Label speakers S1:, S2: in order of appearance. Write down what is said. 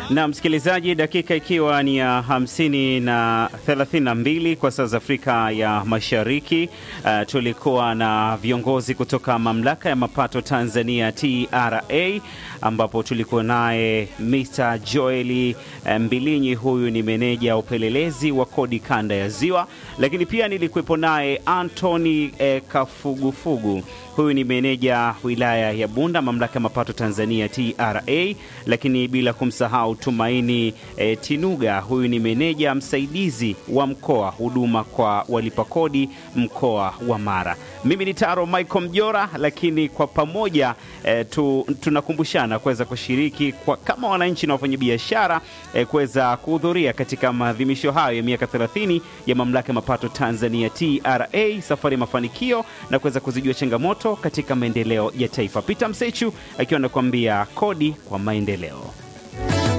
S1: Na msikilizaji, dakika ikiwa ni ya hamsini na thelathini na mbili kwa saa za Afrika ya Mashariki. Uh, tulikuwa na viongozi kutoka mamlaka ya mapato Tanzania TRA, ambapo tulikuwa naye Mr. Joeli Mbilinyi, huyu ni meneja upelelezi wa kodi kanda ya Ziwa, lakini pia nilikuwepo naye Anthony eh, Kafugufugu, huyu ni meneja wilaya ya Bunda, mamlaka ya mapato Tanzania TRA, lakini bila kumsahau Tumaini e, Tinuga, huyu ni meneja msaidizi wa mkoa huduma kwa walipa kodi mkoa wa Mara. Mimi ni Taro Michael Mjora, lakini kwa pamoja e, tu, tunakumbushana kuweza kushiriki kwa, kama wananchi na wafanyabiashara e, kuweza kuhudhuria katika maadhimisho hayo ya miaka 30 ya mamlaka ya mapato Tanzania TRA, safari ya mafanikio na kuweza kuzijua changamoto katika maendeleo ya taifa. Peter Msechu akiwa anakuambia kodi kwa maendeleo.